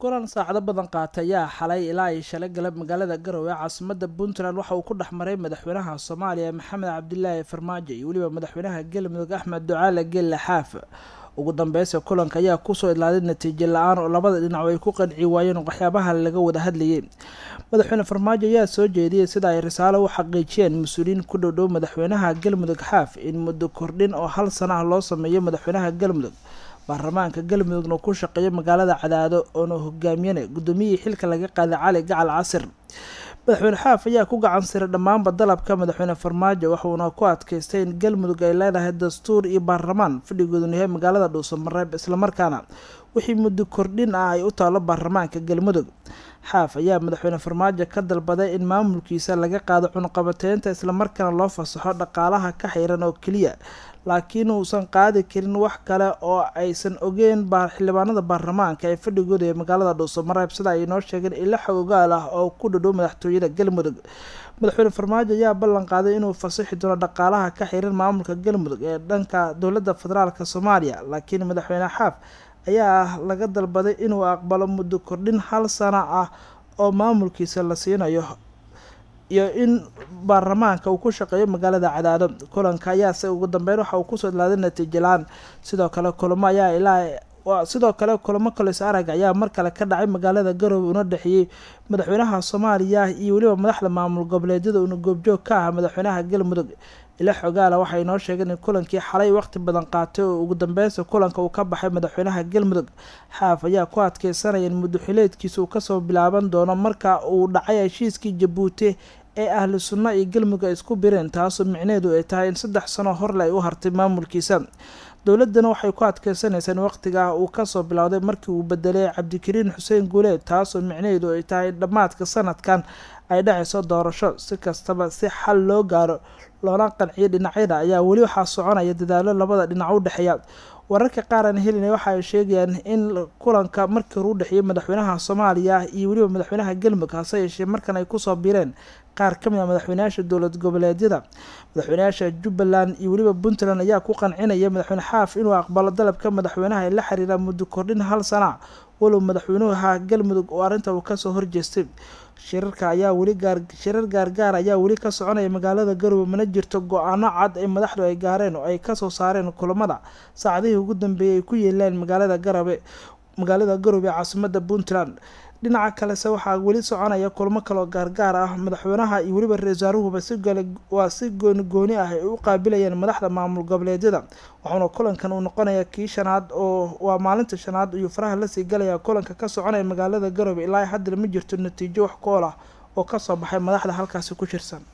kulan saacado badan qaatay ayaa xalay ilaa ay shalay galab magaalada garowe ee caasimada puntland waxa uu ku dhex maray madaxweynaha soomaaliya maxamed cabdilaahi farmaajo iyo weliba madaxweynaha galmudug axmed ducaale geelle xaaf ugu dambeysa kulanka ayaa kusoo idlaaday natiijo la-aan oo labada dhinac ay ku qanci waayeen waxyaabaha laga wada hadlayay madaxweyne farmaajo ayaa soo jeediyey sida ay risaalo u xaqiijiyeen mas-uuliyiin ku dhowdhow madaxweynaha galmudug xaaf in muddo kordhin oo hal sana ah loo sameeyo madaxweynaha galmudug baarlamaanka galmudugna ku shaqeeyo magaalada cadaado oona hogaamiyana guddoomiyihii xilka laga qaaday cali gacal casir madaxweyne xaaf ayaa ku gacan siray dhammaanba dalabka madaxweyne farmaajo waxuuna ku adkaystay in galmudug ay leedahay dastuur iyo baarlamaan fadhigooduna yahay magaalada dhuusamareeb islamarkaana wixii muddo kordhin ah ay u taalo baarlamaanka galmudug xaaf ayaa madaxweyne farmaajo ka dalbaday in maamulkiisa laga qaado cunqabateynta islamarkaana loo fasaxo dhaqaalaha ka xiran oo keliya laakiin uusan qaadi karin wax kale oo aysan ogeyn xildhibaanada baarlamaanka ee fadhigooda ee magaalada dhuusamareeb sida ay inoo sheegeen ilo xogogaal ah oo ku dhadhow madaxtooyada galmudug madaxweyne farmaajo ayaa ballan qaaday inuu fasaxi doono dhaqaalaha ka xiran maamulka galmudug ee dhanka dowladda federaalk soomaaliya laakiin madaxweyne xaaf ayaa laga dalbaday inuu aqbalo muddo kordhin hal sana ah oo maamulkiisa la siinayo iyo in baarlamaanka uu ku shaqeeyo magaalada cadaado kulanka ayaase ugu dambeyn waxa uu kusoo idlaaday natiijo la-aan sidoo kale kulamo ayaa ilaa sidoo kale kulamo kolis arag ayaa mar kale ka dhacay magaalada garowe una dhexeeyey madaxweynaha soomaaliya iyo weliba madaxda maamul goboleedyada uuna goobjoog ka ah madaxweynaha galmudug ila xogaala waxay inoo sheegeen in kulankii xalay waqti badan qaatay oo ugu dambeysa kulanka uu ka baxay madaxweynaha galmudug xaaf ayaa ku adkeysanaya in muddoxileedkiisa uu kasoo bilaaban doono marka uu dhacay heshiiskii jabuuti ee ahlu sunna iyo galmudug ay isku bireen taasoo micneheedu ay tahay in saddex sano horle ay u hartay maamulkiisa dowladana waxay ku adkeysanaysaa in waqtigaa uu kasoo bilowday markii uu bedelay cabdikariin xuseen guuleed taasoo micnaheedu ay tahay in dhammaadka sanadkan ay dhacayso doorasho si kastaba si xal loo gaaro loona qanciyo dhinacyada ayaa weli waxaa soconaya dadaalo labada dhinac u dhexeeya wararka qaar aan helina waxa ay sheegayaan in kulanka markii hore u dhexeeyay madaxweynaha soomaaliya iyo weliba madaxweynaha galmudug hase yeeshee markan ay kusoo biireen qaar ka mid a madaxweynayaasha dowlad goboleedyada madaxweynayaasha jubbaland iyo weliba puntland ayaa ku qancinaya madaxweyne xaaf inuu aqbalo dalabka madaxweynaha ee la xiriira muddo kordhin hal sana walow madaxweynuha galmudug oo arrinta uu kasoo horjeestay shirarka ayaa weli gaar shirar gaargaar ayaa weli ka soconaya magaalada garowe mana jirto go-aano cad ee madaxdu ay gaareen oo ay kasoo saareen kulamada saacadihii ugu dambeeyay ay ku yeeleen magaalada garabe magaalada garowe ee caasimada puntland dhinaca kalese waxaa weli soconaya kulamo kaloo gaargaar ah madaxweynaha iyo weliba ra-isul wasaaruhuba si gale waa si gooni gooni ah ay u qaabilayeen madaxda maamul goboleedyada waxauna kulankan uu noqonaya kii shanaad oo waa maalinta shanaad iyo faraha lasii galaya kulanka ka soconaya magaalada garowe ilaa haddana ma jirto natiijo wax kool ah oo kasoo baxay madaxda halkaasi ku shirsan